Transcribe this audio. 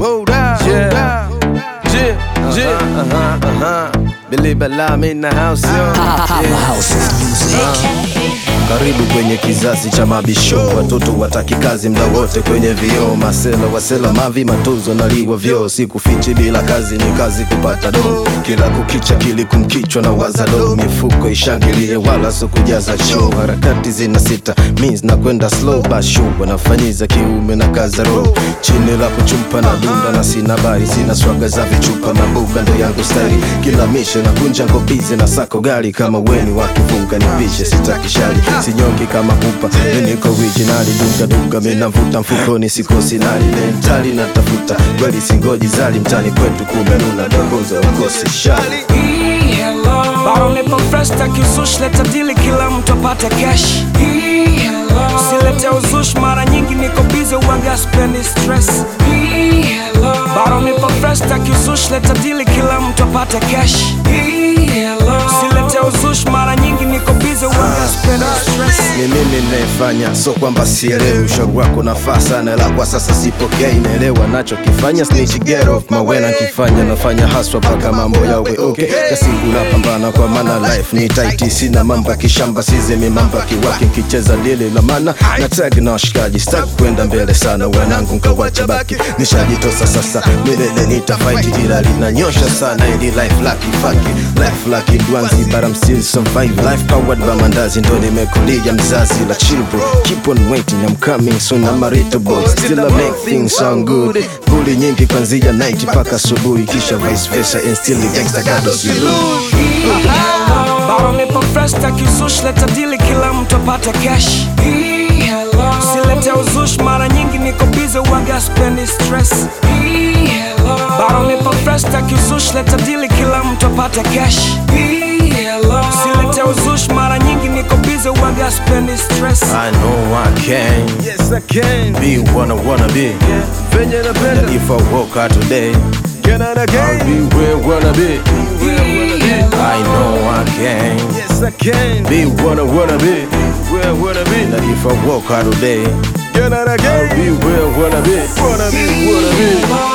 hold up, yeah, yeah, yeah. Uh-huh, uh-huh. Believe it, I'm in the house, yo. Karibu kwenye kizazi cha mabisho, watoto wataki kazi mda wote kwenye vioo, masela wasela mavi matozo naliwa vyoo, sikufichi bila kazi ni kazi kupata do, kila kukicha kili kumkichwa na wazado, mifuko ishangilie wala so kujaza show, harakati zina sita means na kwenda slow basho, wanafanyiza kiume na kaza roho, chini la kuchumpa na dunda na sina bari, sina swaga za vichupa mabuga ndo yangu stari, kila mishe na kunja ngobize na sako gari, kama weni wakifunga nipishe, sitaki shari sinyongi kama pupa niko originali dunga dunga minavuta mfukoni sikosi nali mentali natafuta kweli singoji zali mtani kwetu kumenuna dongoza ukosi shali Bado nipo fresh taki uzushi, leta dili kila mtu apate cash. Usilete uzushi, mara nyingi niko busy uwaga spendi stress. Bado nipo fresh taki uzushi, leta dili kila mtu apate cash. Usilete uzushi, mara nyingi niko busy uwaga spendi stress. ni mimi nayefanya so kwamba sielewi ushauri wako nafaa sana la kwa sasa sipokei naelewa nachokifanya snitch get off mawena nkifanya nafanya haswa mpaka mambo yawe okay kasiku napambana kwa maana life ni tight sina mambo ya kishamba sizemi mambo ya kiwaki nkicheza lile la mana na tag na washikaji sitaki kwenda mbele sana wanangu nkawacha baki nishajitosa sasa milele nitafight ila linanyosha sana ili life lucky fuck it. life lucky dwanzi but I'm still survive life powered by mandazi ndo nimekulia mzazi la chill bro keep on waiting I'm coming soon I'm a little boy still I make things sound good buli nyingi kwanzia night mpaka asubuhi kisha vice versa and still the gangster gado Bado nipo fresh taki uzushi, leta dili kila mtu apate cash. Usilete uzushi, mara nyingi niko busy uwaga spendi stress. Bado nipo fresh taki uzushi, leta dili kila mtu apate cash. Usilete uzushi, mara nyingi niko busy uwaga spendi stress. I know I can Yes, I can. be what I wanna be Venye napenda. and if I work out today Can I I'll again? be where I wanna be I know I can Yes, I can. be what I wanna be Where I wanna be. and if I work out today Can I I'll again? be where I wanna be Wanna be, wanna be.